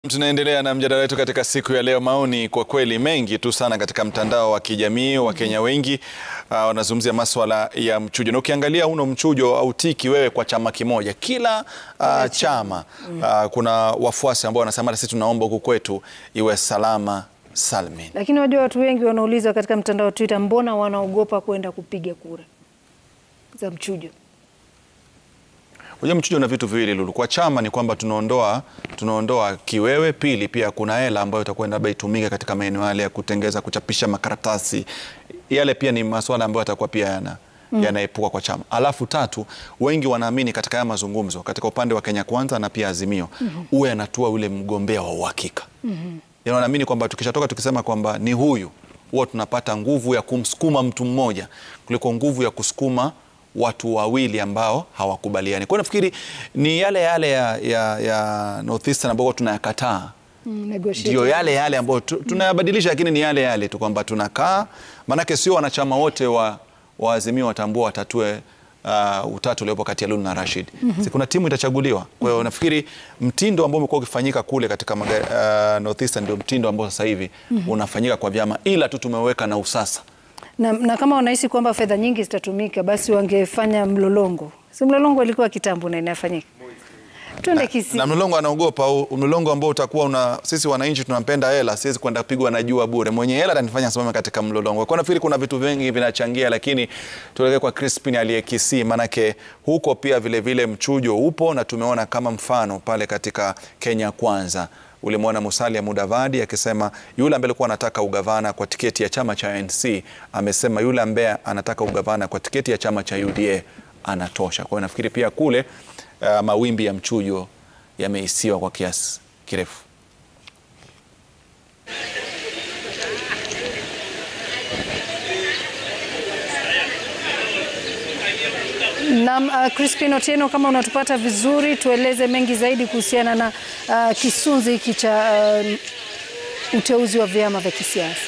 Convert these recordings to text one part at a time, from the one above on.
Tunaendelea na mjadala wetu katika siku ya leo. Maoni kwa kweli mengi tu sana katika mtandao wa kijamii. Wakenya wengi uh, wanazungumzia maswala ya mchujo, na ukiangalia uno mchujo au tiki wewe kwa chama kimoja, kila uh, chama uh, kuna wafuasi ambao wanasema sisi tunaomba huku kwetu iwe salama salmin. Lakini wajua watu wengi wanauliza katika mtandao wa Twitter, mbona wanaogopa kwenda kupiga kura za mchujo? Unajua mchujo na vitu viwili Lulu. Kwa chama ni kwamba tunaondoa tunaondoa kiwewe. Pili, pia kuna hela ambayo itakuwa labda itumike katika maeneo yale ya kutengeza, kuchapisha makaratasi yale, pia ni masuala ambayo yatakuwa pia yana mm. yanaepuka kwa chama. Alafu tatu, wengi wanaamini katika haya mazungumzo katika upande wa Kenya Kwanza na pia Azimio mm -hmm. uwe anatua ule mgombea wa uhakika mm -hmm. yaani wanaamini kwamba tukishatoka tukisema kwamba ni huyu, huwa tunapata nguvu ya kumsukuma mtu mmoja kuliko nguvu ya kusukuma watu wawili ambao hawakubaliani. Kwa hiyo nafikiri ni yale yale ya, ya, ya North Eastern ambao tunayakataa Mm, ndio yale yale ambayo tu- tunayabadilisha, lakini ni yale yale tu kwamba tunakaa, maanake sio wanachama wote wa, wa Azimio watambua watatue uh, utatu uliopo kati ya Lulu na Rashid. Si kuna timu itachaguliwa. Kwa hiyo nafikiri mtindo ambao umekuwa ukifanyika kule katika maga, uh, North Eastern ndio mtindo ambao sasa hivi unafanyika kwa vyama, ila tu tumeweka na usasa Na, na kama wanahisi kwamba fedha nyingi zitatumika basi wangefanya mlolongo. Si mlolongo ilikuwa kitambo na inafanyika. Twende Kisii. na mlolongo anaogopa au mlolongo ambao utakuwa una sisi wananchi tunampenda hela, siwezi kwenda kupigwa na jua bure. Mwenye hela atanifanya simame katika mlolongo. Kwa nafikiri kuna vitu vingi vinachangia, lakini tuelekee kwa Crispin aliye Kisii, manake huko pia vile vile mchujo upo, na tumeona kama mfano pale katika Kenya Kwanza ulimwona Musalia Mudavadi akisema yule ambaye alikuwa anataka ugavana kwa tiketi ya chama cha ANC amesema yule ambaye anataka ugavana kwa tiketi ya chama cha UDA anatosha. Kwa hiyo nafikiri pia kule uh, mawimbi ya mchujo yameisiwa kwa kiasi kirefu. Naam, uh, Crispin Otieno, kama unatupata vizuri, tueleze mengi zaidi kuhusiana na uh, kisunzi hiki cha uh, uteuzi wa vyama vya kisiasa.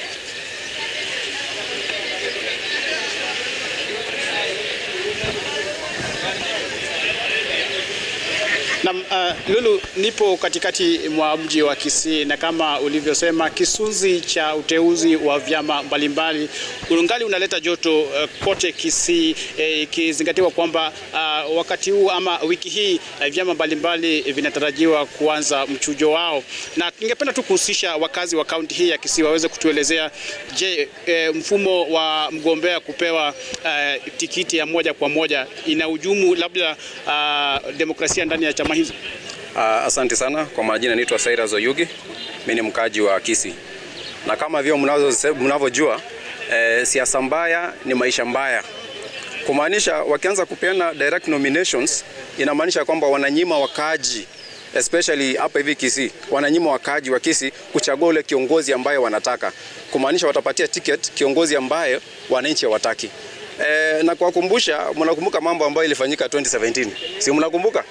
Na uh, Lulu, nipo katikati mwa mji wa Kisii na kama ulivyosema, kisunzi cha uteuzi wa vyama mbalimbali ungali unaleta joto uh, kote Kisii, eh, ikizingatiwa kwamba uh, wakati huu ama wiki hii uh, vyama mbalimbali vinatarajiwa kuanza mchujo wao, na ningependa tu kuhusisha wakazi wa kaunti hii ya Kisii waweze kutuelezea, je, eh, mfumo wa mgombea kupewa uh, tikiti ya moja kwa moja inahujumu labda uh, demokrasia ndani ya chama hizo? Uh, asante sana kwa majina, naitwa Cyrus Oyugi, mimi ni mkaji wa Kisii, na kama vile mnazo- mnavyojua eh, siasa mbaya ni maisha mbaya, kumaanisha wakianza kupeana direct nominations inamaanisha kwamba wananyima wakaaji especially hapa hivi Kisii, wananyima wakaaji wa Kisii kuchagua ule kiongozi ambaye wanataka, kumaanisha watapatia ticket kiongozi ambaye wananchi hawataki. E, na kuwakumbusha, mnakumbuka mambo ambayo ilifanyika 2017 si mnakumbuka?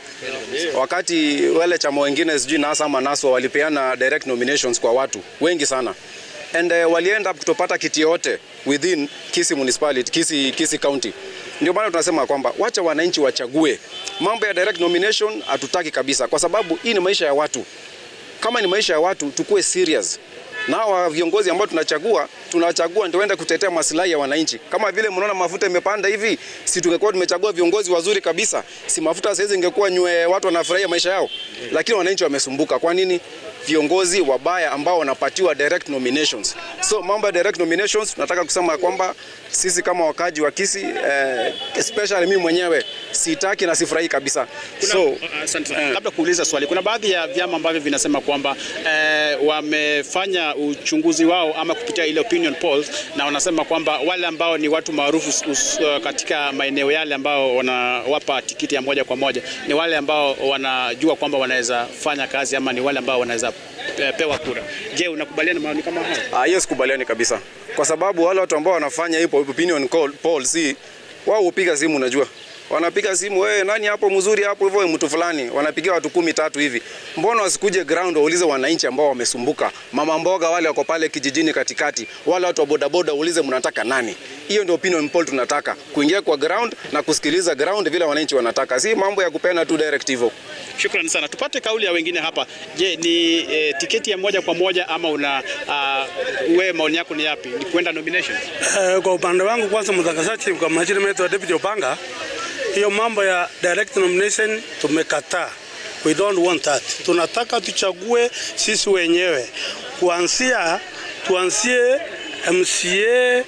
Wakati wale chama wengine sijui NASA ama NASWA walipeana direct nominations kwa watu wengi sana and uh, walienda kutopata kiti yote within Kisii municipality, Kisii, Kisii county. Ndio maana tunasema kwamba wacha wananchi wachague. Mambo ya direct nomination hatutaki kabisa, kwa sababu hii ni maisha ya watu. Kama ni maisha ya watu, tukue serious na hawa viongozi ambao tunachagua tunachagua ndio waende kutetea maslahi ya wananchi. Kama vile mnaona mafuta imepanda hivi, si tungekuwa tumechagua viongozi wazuri kabisa, si mafuta sasa hizi ingekuwa nywe, watu wanafurahia maisha yao, lakini wananchi wamesumbuka. Kwa nini? Viongozi wabaya ambao wanapatiwa direct nominations. So mambo ya direct nominations, nataka kusema kwamba sisi kama wakaji wa Kisii eh, especially mimi mwenyewe sitaki na sifurahi kabisa. Kuna, So uh, asante sana. Labda kuuliza swali, kuna baadhi ya vyama ambavyo vinasema kwamba eh, wamefanya uchunguzi wao ama kupitia ile opinion polls, na wanasema kwamba wale ambao ni watu maarufu us- uh, katika maeneo yale ambao wanawapa tikiti ya moja kwa moja ni wale ambao wanajua kwamba wanaweza fanya kazi ama ni wale ambao wanaweza eh, pewa kura. Je, unakubaliana na maoni kama haya? Ah, hiyo sikubaliani kabisa, kwa sababu wale watu ambao wanafanya hiyo opinion call, poll si wao hupiga simu, unajua wanapiga simu, wewe nani hapo mzuri hapo hivyo, mtu fulani, wanapigia watu kumi tatu hivi. Mbona wasikuje ground waulize wananchi ambao wamesumbuka, mama mboga wale wako pale kijijini katikati, wale watu wa bodaboda, uulize mnataka nani? Hiyo ndio opinion poll tunataka, kuingia kwa ground na kusikiliza ground vile wananchi wanataka, si mambo ya kupeana tu directive. Shukrani sana. Tupate kauli ya wengine hapa. Je, ni eh, tiketi ya moja kwa moja ama una uh, wewe maoni yako ni yapi? Ni kwenda nomination? Eh, kwa upande wangu kwanza, mtangazaji, kwa majina yetu ya Deputy Opanga, hiyo mambo ya direct nomination tumekataa. We don't want that. Tunataka tuchague sisi wenyewe, kuanzia tuanzie MCA,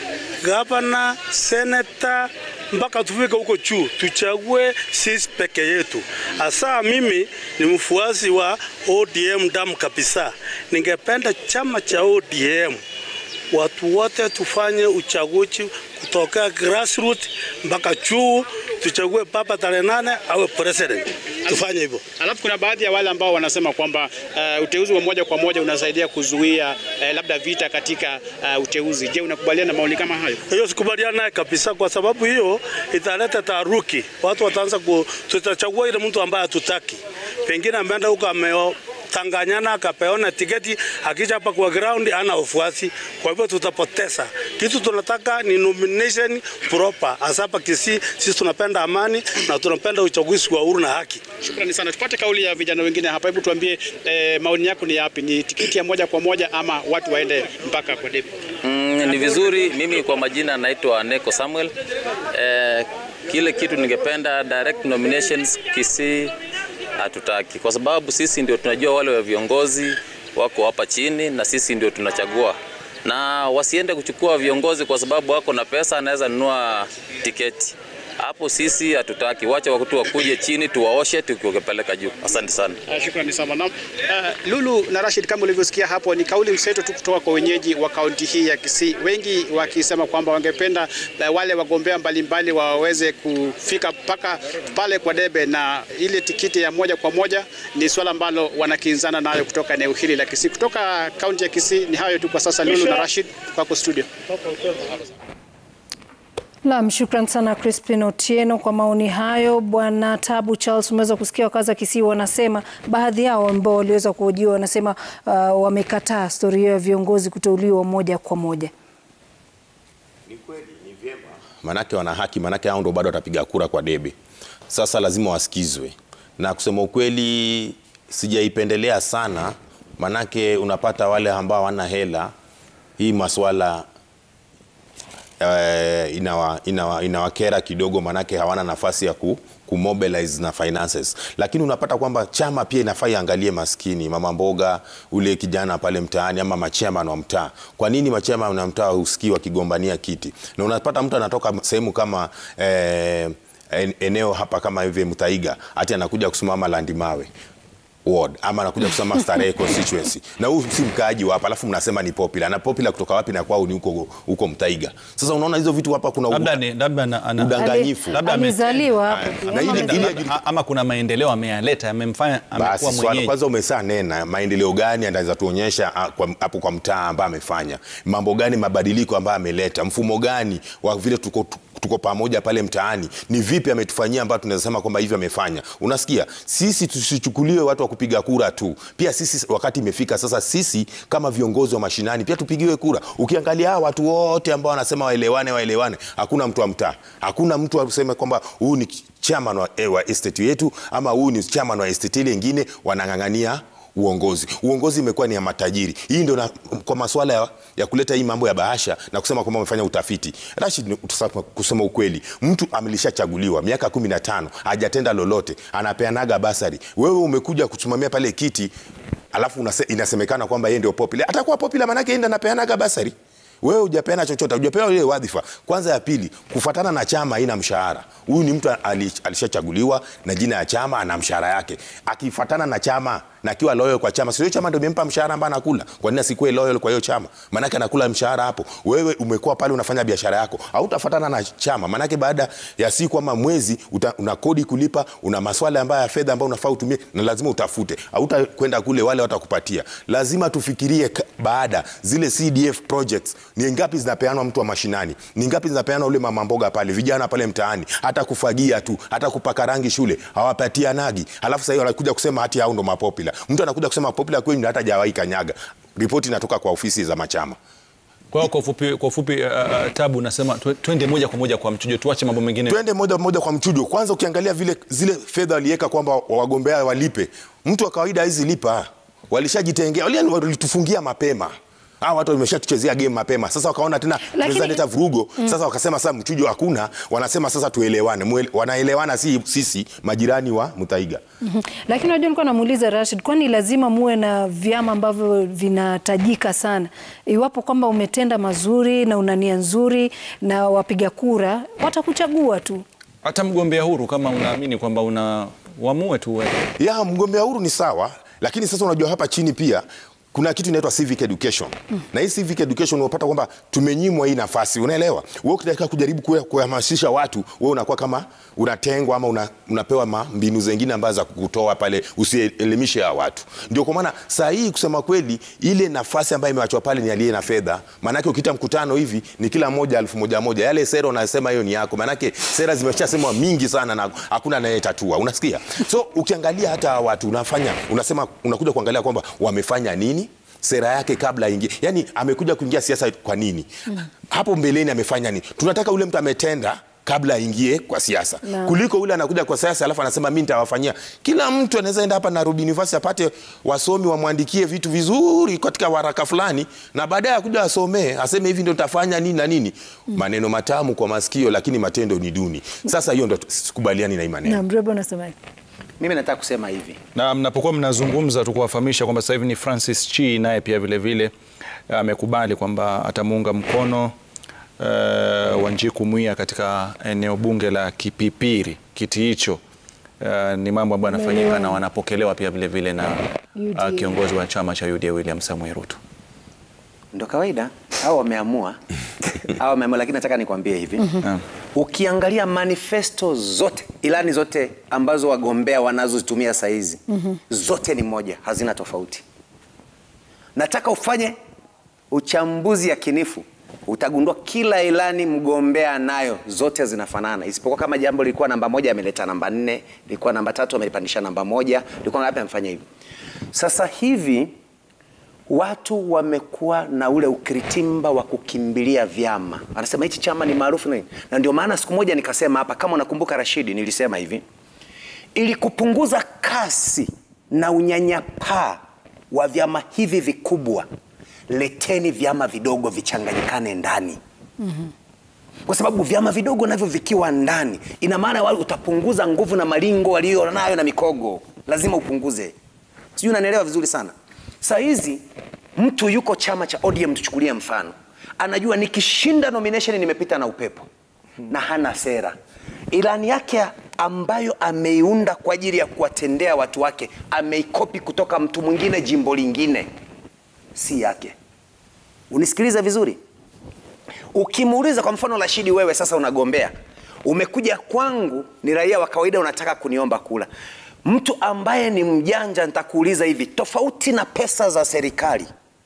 gavana, seneta mpaka tufike huko juu, tuchague sisi peke yetu. Hasa mimi ni mfuasi wa ODM damu kabisa. Ningependa chama cha ODM watu wote tufanye uchaguzi kutoka grassroots mpaka juu, tuchague papa tarehe nane awe president. Tufanye hivyo. Alafu kuna baadhi ya wale ambao wanasema kwamba uh, uteuzi wa moja kwa moja unasaidia kuzuia uh, labda vita katika uh, uteuzi. Je, unakubaliana na maoni kama hayo? Hiyo sikubaliana naye kabisa, kwa sababu hiyo italeta taharuki. Watu wataanza ku, tutachagua ile mtu ambaye hatutaki, pengine ameenda huko ameo tanganyana akapeona tiketi, akija hapa kwa ground ana ufuasi. Kwa hivyo tutapoteza kitu. Tunataka ni nomination proper. Hasa hapa Kisii sisi tunapenda amani na tunapenda uchaguzi wa uhuru na haki. Shukrani sana. Tupate kauli ya vijana wengine hapa. Hebu tuambie eh, maoni yako ni yapi? Ni tiketi ya moja kwa moja ama watu waende mpaka kwa debe? Mm, ni vizuri. Mimi kwa majina naitwa Neko Samuel. Eh, kile kitu ningependa direct nominations Kisii hatutaki, kwa sababu sisi ndio tunajua wale wa viongozi wako hapa chini na sisi ndio tunachagua, na wasiende kuchukua viongozi kwa sababu wako na pesa, anaweza nunua tiketi hapo. Sisi hatutaki, wacha watu wakuje chini, tuwaoshe tukiwapeleka juu. Asante sana. Uh, shukrani sana. Na, uh, Lulu na Rashid, kama ulivyosikia hapo, ni kauli mseto tu kutoka kwa wenyeji wa kaunti hii ya Kisii, wengi wakisema kwamba wangependa uh, wale wagombea mbalimbali waweze kufika mpaka pale kwa debe, na ile tikiti ya moja kwa moja ni swala ambalo wanakinzana nayo kutoka eneo hili la Kisii. Kutoka kaunti ya Kisii ni hayo tu kwa sasa. Lulu na Rashid, kwako studio. Naam, shukran sana Crispin Otieno kwa maoni hayo. Bwana Tabu Charles, umeweza kusikia wakazi wa Kisii wanasema, baadhi yao ambao waliweza kuhojiwa wanasema uh, wamekataa stori hiyo ya viongozi kuteuliwa moja kwa moja. Ni kweli ni vyema, manake wana haki, manake hao ndo bado watapiga kura kwa debe. Sasa lazima wasikizwe, na kusema ukweli sijaipendelea sana, manake unapata wale ambao hawana hela, hii maswala uh, inawa, inawa, inawakera kidogo, manake hawana nafasi ya ku, kumobilize na finances, lakini unapata kwamba chama pia inafaa iangalie maskini, mama mboga, ule kijana pale mtaani, ama machairman wa mtaa. Kwa nini machairman wa mtaa husikii wakigombania kiti? Na unapata mtu anatoka sehemu kama eh, en- eneo hapa kama hivi Mtaiga, ati anakuja kusimama Landimawe ward ama anakuja kusema Starehe constituency na huyu si mkaaji wa hapa, alafu mnasema ni popular na popular kutoka wapi? na kwao ni huko huko Mtaiga. Sasa unaona hizo vitu hapa kuna labda ni labda ana- ana- udanganyifu. Labda ame- Alizaliwa hapo Na pia. ili- Ama ili- amezaliwa. A- ama kuna maendeleo ameyaleta yamemfanya amekuwa Basi swala mwenyeji. kwanza umesaa nena maendeleo gani anaweza tuonyesha ah, kwa- hapo kwa mtaa ambaye amefanya mambo gani, mabadiliko ambayo ameleta, mfumo gani wa vile tuko tuko pamoja pale mtaani, ni vipi ametufanyia ambayo tunaweza sema kwamba hivi amefanya. Unasikia, sisi tusichukuliwe watu wa kupiga kura tu, pia sisi wakati imefika sasa, sisi kama viongozi wa mashinani pia tupigiwe kura. Ukiangalia hawa watu wote ambao wanasema waelewane, waelewane, hakuna mtu wa mtaa, hakuna mtu aseme kwamba huyu ni chairman wa, eh, wa estate yetu ama huyu ni chairman wa estate ile ingine, wanang'ang'ania uongozi. Uongozi imekuwa ni ya matajiri. Hii ndio na- kwa masuala ya, ya kuleta hii mambo ya bahasha na kusema kwamba wamefanya utafiti. Rashid, ni- tusema- kusema ukweli, mtu amelishachaguliwa miaka kumi na tano hajatenda lolote, anapeanaga basari. Wewe umekuja kusimamia pale kiti alafu unase, inasemekana kwamba yeye ndio popular. Atakuwa popular maanake yeye ndio anapeanaga basari wewe hujapeana chochote, hujapewa ile wadhifa. Kwanza ya pili, kufuatana na chama haina mshahara. Huyu ni mtu ali- alishachaguliwa na jina ya chama, ana mshahara yake. Akifuatana na chama na na akiwa loyal kwa chama, sio chama ndio imempa mshahara ambao anakula. Kwa nini asikuwe loyal kwa hiyo chama? Maanake anakula mshahara hapo. Wewe umekuwa pale unafanya biashara yako, hautafuatana na chama, maanake baada ya siku ama mwezi uta, una kodi kulipa, una maswala ambayo ya fedha ambayo unafaa utumie, na lazima utafute. Hautakwenda kule wale watakupatia. Lazima tufikirie ka- baada zile CDF projects ni ngapi zinapeanwa mtu wa mashinani, ni ngapi zinapeanwa ule mama mboga pale, vijana pale mtaani, hata kufagia tu, hata kupaka rangi shule hawapatianagi. Alafu sasa hiyo wanakuja kusema hati hao ndo mapopula. Mtu anakuja kusema popula kweli, hata hajawahi kanyaga. Ripoti inatoka kwa ofisi za machama. Kwa hiyo kwa ufupi, kwa ufupi uh, uh, Tabu nasema twe- twende moja kwa moja kwa mchujo, tuache mambo mengine. Twende moja moja kwa mchujo. Kwanza ukiangalia vile zile fedha waliweka kwamba wagombea walipe, mtu wa kawaida hizi lipa, walishajitengea, wali- walitufungia mapema Hawa watu wameshatuchezea game mapema, sasa wakaona tena tunaweza leta vurugo. Sasa wakasema sasa mchujo hakuna, wanasema sasa tuelewane. Mwele- Wanaelewana si sisi majirani wa Mutaiga. Mhm. Lakini unajua nilikuwa namuuliza Rashid, kwani lazima muwe na vyama ambavyo vinatajika sana? Iwapo kwamba umetenda mazuri na una nia nzuri na wapiga kura watakuchagua tu. Hata mgombea huru kama unaamini kwamba una uamue tu wewe. ya mgombea huru ni sawa, lakini sasa unajua hapa chini pia kuna kitu inaitwa civic education mm. na hii civic education unapata kwamba tumenyimwa hii nafasi, unaelewa? Wewe ukitaka kujaribu kuya- kuhamasisha watu, wewe unakuwa kama unatengwa ama una, unapewa ma mbinu zingine ambazo za kukutoa pale usielimishe ya watu. Ndio kwa maana saa hii kusema kweli, ile nafasi ambayo imewachwa pale ni aliye na fedha. Maanake ukiita mkutano hivi ni kila moja elfu moja moja, yale sera unasema hiyo ni yako, maanake sera zimeshasemwa mingi sana na hakuna anayetatua, unasikia? So ukiangalia hata hawa watu unafanya unasema, unakuja kuangalia kwamba wamefanya nini sera yake kabla aingie, yani amekuja kuingia siasa kwa nini? Hapo mbeleni amefanya nini? Tunataka ule mtu ametenda kabla aingie kwa siasa Naam. kuliko ule anakuja kwa siasa alafu anasema mimi nitawafanyia. Kila mtu anaweza enda hapa Nairobi University apate wasomi wamwandikie vitu vizuri katika waraka fulani, na baadaye akuja asomee aseme hivi ndio nitafanya nini na nini. Maneno matamu kwa masikio, lakini matendo ni duni. Sasa hiyo ndio sikubaliani na hii maneno. Na Mrebo unasemaje? Mimi nataka kusema hivi, Na mnapokuwa mnazungumza tu kuwafahamisha kwamba sasa hivi ni Francis Chi naye pia vile vile amekubali kwamba atamuunga mkono uh, Wanjiku Mwiya katika eneo bunge la Kipipiri. Kiti hicho uh, ni mambo ambayo yanafanyika na wanapokelewa pia vile vile na UDA. uh, kiongozi wa chama cha UDA William Samoei Ruto. ndo kawaida au wameamua au wameamua, lakini nataka nikwambie hivi Naam. ukiangalia manifesto zote, ilani zote ambazo wagombea wanazozitumia saa hizi zote ni moja, hazina tofauti. Nataka ufanye uchambuzi yakinifu, utagundua kila ilani mgombea nayo zote zinafanana, isipokuwa kama jambo lilikuwa namba moja ameleta namba nne, lilikuwa namba tatu amelipandisha namba moja, lilikuwa ngapi amefanya hivi. Sasa hivi watu wamekuwa na ule ukiritimba wa kukimbilia vyama, anasema hichi chama ni maarufu nini, na ndio maana siku moja nikasema hapa, kama unakumbuka Rashidi, nilisema hivi ili kupunguza kasi na unyanyapaa wa vyama hivi vikubwa, leteni vyama vidogo vichanganyikane ndani kwa sababu vyama vidogo navyo vikiwa ndani, ina maana wale utapunguza nguvu na malingo walio nayo na mikogo, lazima upunguze. Sijui unanielewa vizuri sana. Saa hizi mtu yuko chama cha ODM, tuchukulie mfano, anajua nikishinda nomination nimepita na upepo na hana sera. Ilani yake ambayo ameiunda kwa ajili ya kuwatendea watu wake ameikopi kutoka mtu mwingine jimbo lingine, si yake. Unisikilize vizuri. Ukimuuliza kwa mfano Rashidi, wewe sasa unagombea, umekuja kwangu, ni raia wa kawaida, unataka kuniomba kula. Mtu ambaye ni mjanja, nitakuuliza hivi, tofauti na pesa za serikali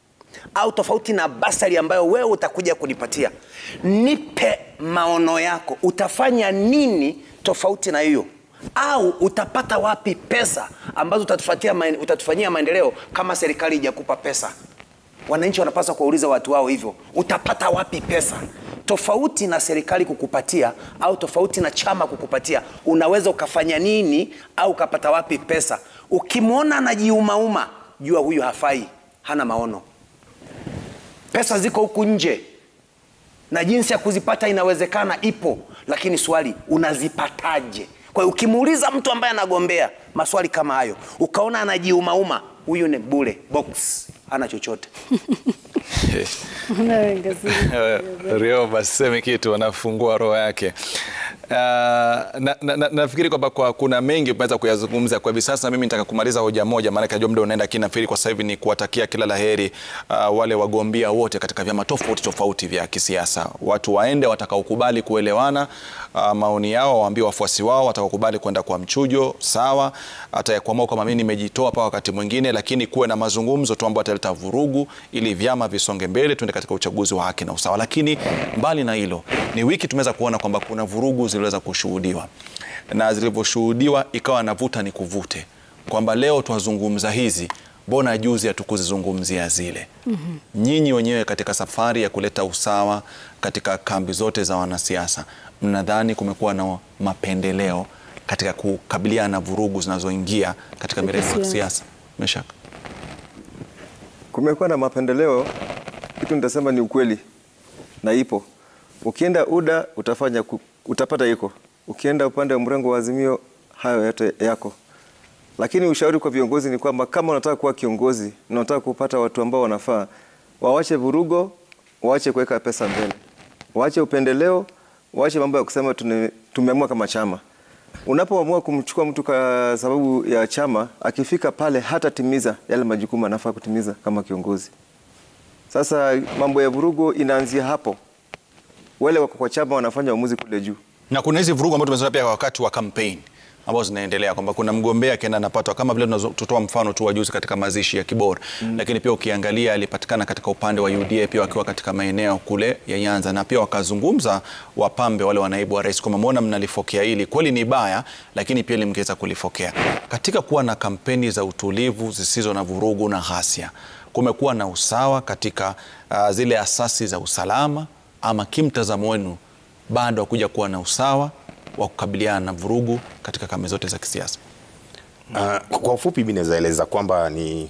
au tofauti na basari ambayo wewe utakuja kunipatia, nipe maono yako, utafanya nini tofauti na hiyo? Au utapata wapi pesa ambazo utatufatia maen- utatufanyia maendeleo kama serikali ijakupa pesa? Wananchi wanapaswa kuwauliza watu wao hivyo, utapata wapi pesa tofauti na serikali kukupatia au tofauti na chama kukupatia? Unaweza ukafanya nini au ukapata wapi pesa? Ukimwona anajiumauma, jua huyu hafai, hana maono. Pesa ziko huku nje na jinsi ya kuzipata inawezekana, ipo, lakini swali unazipataje? Kwa hiyo ukimuuliza mtu ambaye anagombea maswali kama hayo, ukaona anajiumauma, huyu ni bure box, hana chochote. Unawenga siri. Rio baseme kitu anafungua roho yake. Uh, na, na, na, nafikiri kwamba kwa kuna mengi umeweza kuyazungumza kwa hivi sasa. Mimi nitaka kumaliza hoja moja, maanake najua muda unaenda, lakini nafikiri kwa sasa hivi ni kuwatakia kila laheri uh, wale wagombea wote katika vyama tofauti tofauti vya kisiasa. Watu waende watakaokubali kuelewana uh, maoni yao, waambie wafuasi wao, watakaokubali kwenda kwa mchujo sawa, hata ya kuamua kama mimi nimejitoa pa wakati mwingine, lakini kuwe na mazungumzo tu ambayo ataleta vurugu, ili vyama visonge mbele, tuende katika uchaguzi wa haki na usawa. Lakini mbali na hilo, ni wiki tumeweza kuona kwamba kuna vurugu ziliweza kushuhudiwa na zilivyoshuhudiwa ikawa navuta ni kuvute kwamba leo twazungumza hizi, mbona juzi hatukuzizungumzia zile? mm -hmm. Nyinyi wenyewe katika safari ya kuleta usawa katika kambi zote za wanasiasa, mnadhani kumekuwa na mapendeleo katika kukabiliana na vurugu zinazoingia katika mirengo ya siasa? Meshaka, kumekuwa na mapendeleo, kitu nitasema ni ukweli na ipo. Ukienda UDA utafanya ku, utapata iko, ukienda upande wa mrengo wa Azimio hayo yote yako, lakini ushauri kwa viongozi ni kwamba kama unataka kuwa kiongozi na unataka kupata watu ambao wanafaa, wawache vurugo, waache kuweka pesa mbele, waache upendeleo, waache mambo ya kusema tumeamua kama chama. Unapoamua kumchukua mtu kwa sababu ya chama, akifika pale hatatimiza yale majukumu anafaa kutimiza kama kiongozi. Sasa mambo ya vurugu inaanzia hapo, wale wako kwa chama wanafanya uamuzi kule juu, na kuna hizi vurugu ambazo tumeziona pia wakati wa kampeni ambazo zinaendelea kwamba kuna mgombea akienda anapatwa, kama vile tunatoa mfano tu wa juzi katika mazishi ya Kibora mm. Lakini pia ukiangalia alipatikana katika upande wa UDA pia wakiwa katika maeneo kule ya Nyanza, na pia wakazungumza wapambe wale wanaibu wa rais kwamba mbona mnalifokea hili, kweli ni baya, lakini pia limgeweza kulifokea katika kuwa na kampeni za utulivu zisizo na vurugu na ghasia. Kumekuwa na usawa katika uh, zile asasi za usalama, ama kimtazamo wenu bado hakuja kuwa na usawa wa kukabiliana na vurugu katika kambi zote za kisiasa? Uh, kwa ufupi mimi naweza eleza kwamba ni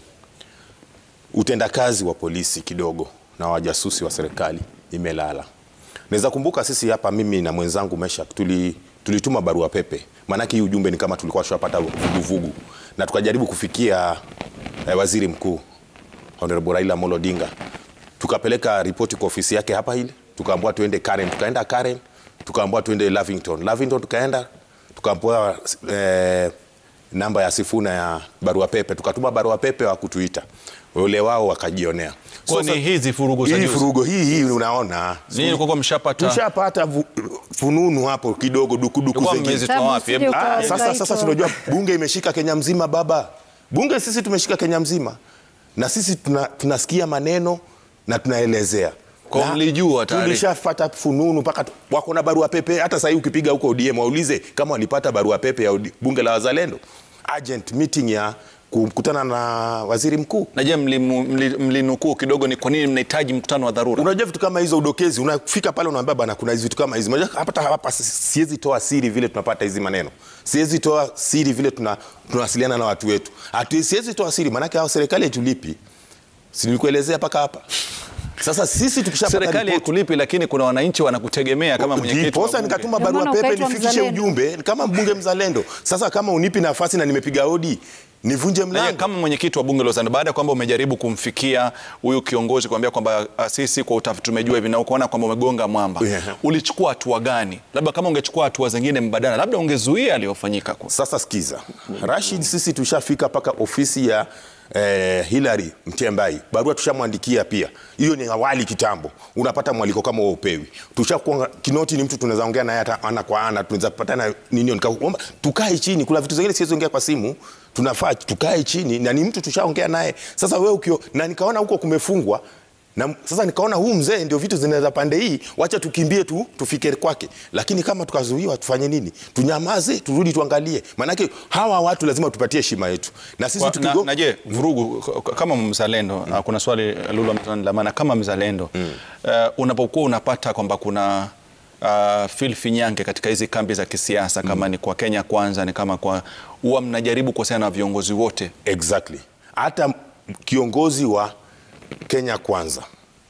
utendakazi wa polisi kidogo na wajasusi wa serikali imelala. Naweza kumbuka sisi hapa, mimi na mwenzangu Meshak tuli tulituma barua pepe, maanake hii ujumbe ni kama tulikuwa tushapata vuguvugu, na tukajaribu kufikia eh, waziri mkuu Honorable Raila Amolo Odinga, tukapeleka ripoti kwa ofisi yake hapa ile, tukaambiwa tuende Karen, tukaenda Karen tukaambiwa tuende Lavington. Lavington tukaenda tukaambiwa eh, namba ya Sifuna ya barua pepe, tukatuma barua pepe wa kutuita wale wao wakajionea. Kwa ni hizi furugu za hii juzi? furugo hii hii unaona Nini kwa mshapata? tushapata vu- fununu hapo kidogo dukuduku Ilikuwa zingine. mmezitoa wapi? Hebu- Ah, Ukaitwa. sasa sasa tunajua bunge imeshika Kenya mzima baba. Bunge sisi tumeshika Kenya mzima. Na sisi tuna, tunasikia maneno na tunaelezea. Kwa Na mlijua tayari. Tulishafata fununu mpaka tu- wako na barua pepe hata sasa ukipiga huko ODM waulize kama walipata barua pepe ya OD bunge la wazalendo. Urgent meeting ya kukutana na waziri mkuu. Na je, mlimu- mli- mlinukuu kidogo ni kwa nini mnahitaji mkutano wa dharura? Unajua vitu kama hizo udokezi, unafika pale unaambia bana, kuna hizi vitu kama hizi. Unajua hapa hapa si- siwezi toa siri vile tunapata hizi maneno, siwezi toa siri vile tuna tunawasiliana na watu wetu, hatu siwezi toa siri, maanake hao serikali haitulipi, si nilikuelezea mpaka hapa. Sasa sisi tukishapata Serikali ripoti haikulipi, lakini kuna wananchi wanakutegemea kama mwenyekiti. wa Ndiposa bunge. nikatuma Ndio barua maana pepe ukaitwa nifikishe mzalendo. ujumbe kama mbunge mzalendo. Sasa kama unipi nafasi na nimepiga hodi, nivunje Na je, mlango. kama mwenyekiti wa bunge la Uzalendo, baada ya kwamba umejaribu kumfikia huyu kiongozi kuambia kwamba ah, sisi kwa utafiti tumejua hivi na ukaona kwamba umegonga mwamba, Yeah. ulichukua hatua gani? Labda kama ungechukua hatua zingine mbadala, labda ungezuia aliyofanyika. kwa- Sasa sikiza, Rashid, sisi tushafika mpaka ofisi ya eh, Hillary Mtembai, barua tushamwandikia pia. Hiyo ni awali kitambo, unapata mwaliko kama wewe upewi. Tushakuwa kinoti, ni mtu tunaweza ongea naye hata ana kwa ana, tunaweza patana nini, nikaomba tukae chini. Kuna vitu zingine siwezi ongea kwa simu, tunafaa tukae chini, na ni mtu tushaongea naye. Sasa wewe ukio, na nikaona huko kumefungwa na sasa nikaona huu mzee ndio vitu zinaweza pande hii, wacha tukimbie tu tufike kwake. Lakini kama tukazuiwa, tufanye nini? Tunyamaze, turudi tuangalie, maanake hawa watu lazima tupatie heshima yetu, na sisi Kwa- na, tukigo na je vurugu k- k- kama mzalendo mm. kuna swali Lulu ametana la maana kama mzalendo mm. uh, unapokuwa unapata kwamba kuna uh, filfi nyange katika hizi kambi za kisiasa kama ni kwa Kenya kwanza ni kama kwa huwa mnajaribu kuhusiana na viongozi wote exactly. Hata kiongozi wa Kenya Kwanza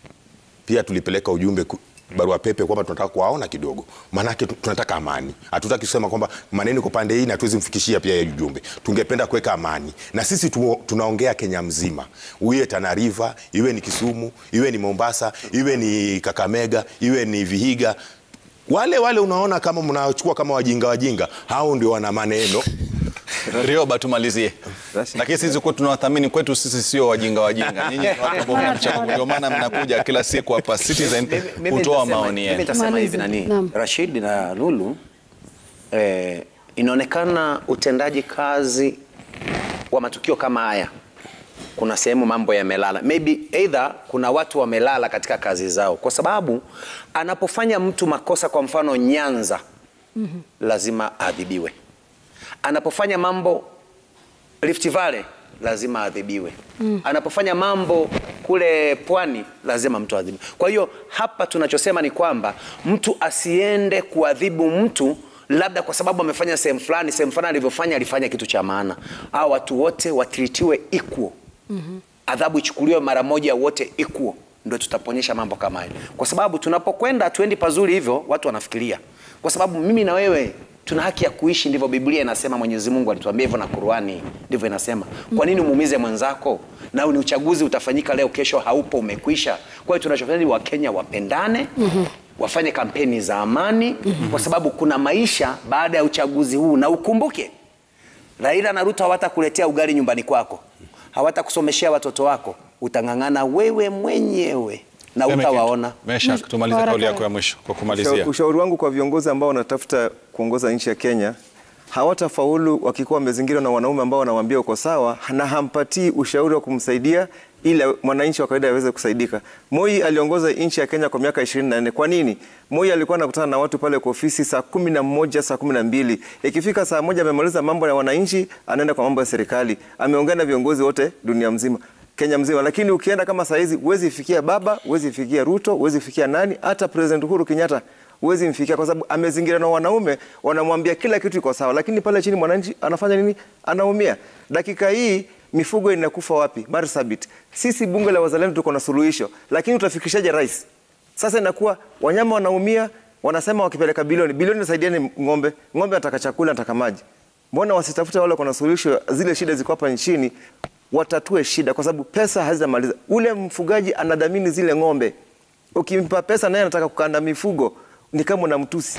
pia tulipeleka ujumbe ku- barua pepe kwamba tunataka kuwaona kidogo, maanake tu- tunataka amani. Hatutaki kusema kwamba maneno iko pande hii na tuwezi mfikishia pia yeye ujumbe. Tungependa kuweka amani, na sisi tu, tunaongea Kenya mzima, iwe Tana River, iwe ni Kisumu, iwe ni Mombasa, iwe ni Kakamega, iwe ni Vihiga wale wale unaona kama mnachukua kama wajinga wajinga, hao ndio wana maneno Rioba, tumalizie. Lakini sisi kwa tunawathamini kwetu, sisi sio wajinga wajinga. Nyinyi ni watu ambao mnamchagua, ndio maana mnakuja kila siku hapa Citizen Mimi kutoa nitasema- maoni Mimi yenu. nitasema hivi Maliza. nani, Naam. Rashid na Lulu eh, inaonekana utendaji kazi wa matukio kama haya kuna sehemu mambo yamelala, maybe either kuna watu wamelala katika kazi zao, kwa sababu anapofanya mtu makosa, kwa mfano Nyanza, lazima adhibiwe. Anapofanya mambo Rift Valley lazima adhibiwe. Anapofanya mambo kule pwani lazima mtu adhibiwe. Kwa hiyo hapa tunachosema ni kwamba mtu asiende kuadhibu mtu labda kwa sababu amefanya sehemu fulani, sehemu fulani alivyofanya alifanya kitu cha maana. Au watu wote watritiwe equal. Adhabu ichukuliwe mara moja wote equal, ndio tutaponyesha mambo kama hayo, kwa sababu tunapokwenda tuendi pazuri hivyo, watu wanafikiria, kwa sababu mimi na wewe tuna haki ya kuishi, ndivyo Biblia inasema. Mwenyezi Mungu alituambia hivyo na Qur'ani ndivyo inasema. Kwa nini umuumize mwenzako? Na ni uchaguzi utafanyika leo, kesho haupo, umekwisha. Kwa hiyo tunachofanya ni Wakenya wapendane, wafanye kampeni za amani, kwa sababu kuna maisha baada ya uchaguzi huu, na ukumbuke Raila na Ruto hawatakuletea ugali nyumbani kwako, hawatakusomeshea watoto wako, utang'ang'ana wewe mwenyewe na utawaona. Mesha, tumalize kauli yako ya mwisho kwa kumalizia. Ushauri- Ushauri wangu kwa viongozi ambao wanatafuta kuongoza nchi ya Kenya, hawatafaulu wakikuwa wamezingirwa na wanaume ambao wanawaambia uko sawa na hampatii ushauri wa kumsaidia ili mwananchi wa kawaida aweze kusaidika. Moi aliongoza nchi ya Kenya kwa miaka 24. Kwa nini? Moi alikuwa anakutana na watu pale kwa ofisi saa kumi na moja, saa kumi na mbili. Ikifika saa moja amemaliza mambo ya wananchi, anaenda kwa mambo ya serikali. Ameongea na viongozi wote dunia mzima. Kenya mzima, lakini ukienda kama saa hizi huwezi fikia Baba, huwezi fikia Ruto, huwezi fikia nani, hata President Uhuru Kenyatta huwezi mfikia, kwa sababu amezingira na wanaume wanamwambia kila kitu iko sawa, lakini pale chini mwananchi anafanya nini? Anaumia. Dakika hii mifugo inakufa wapi? Marsabit. Sisi bunge la wazalendo tuko na suluhisho, lakini utafikishaje rais? Sasa inakuwa wanyama wanaumia, wanasema wakipeleka bilioni bilioni, nasaidiani ng'ombe. Ng'ombe anataka chakula, anataka maji. Mbona wasitafute wale kuna suluhisho zile shida ziko hapa nchini, watatue shida, kwa sababu pesa hazitamaliza. Ule mfugaji anadhamini zile ng'ombe, ukimpa pesa naye anataka kukanda mifugo, ni kama unamtusi.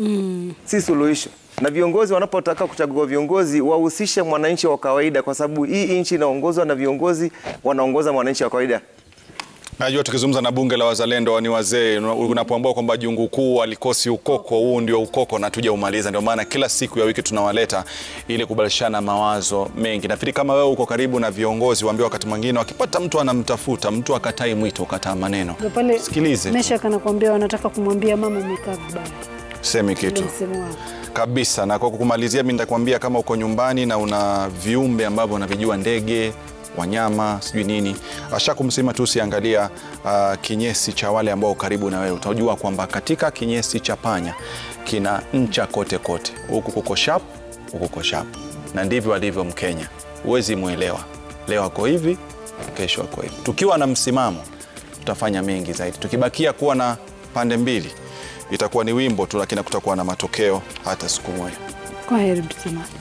Si suluhisho. Na viongozi wanapotaka kuchagua viongozi wahusishe mwananchi wa kawaida, kwa sababu hii nchi inaongozwa na viongozi wanaongoza mwananchi wa kawaida. Najua tukizungumza na bunge la wazalendo ni wazee, unapoambua kwamba jungu kuu alikosi ukoko, huu ndio ukoko na tuja umaliza. Ndio maana kila siku ya wiki tunawaleta ili kubadilishana mawazo mengi. Nafikiri kama wewe uko karibu na viongozi, waambie wakati mwingine wakipata mtu anamtafuta mtu akatai mwito, ukataa maneno, Ndio pale sikilize tu, Mesha kanakwambia wanataka kumwambia mama umekaa vibaya. semi kitu Ndio msemo wao. kabisa. Na kwa kumalizia, mimi nitakwambia kama uko nyumbani na una viumbe ambavyo unavijua, ndege, wanyama, sijui nini, asha kumsema tu usiangalia uh, kinyesi cha wale ambao karibu na wewe. Utajua kwamba katika kinyesi cha panya kina ncha kote kote, huku kuko sharp, huku kuko sharp, na ndivyo alivyo Mkenya. Huwezi mwelewa, leo ako hivi, kesho ako hivi. Tukiwa na msimamo, tutafanya mengi zaidi. Tukibakia kuwa na pande mbili, itakuwa ni wimbo tu, lakini kutakuwa na matokeo hata siku moja. Kwa heri mtazamaji.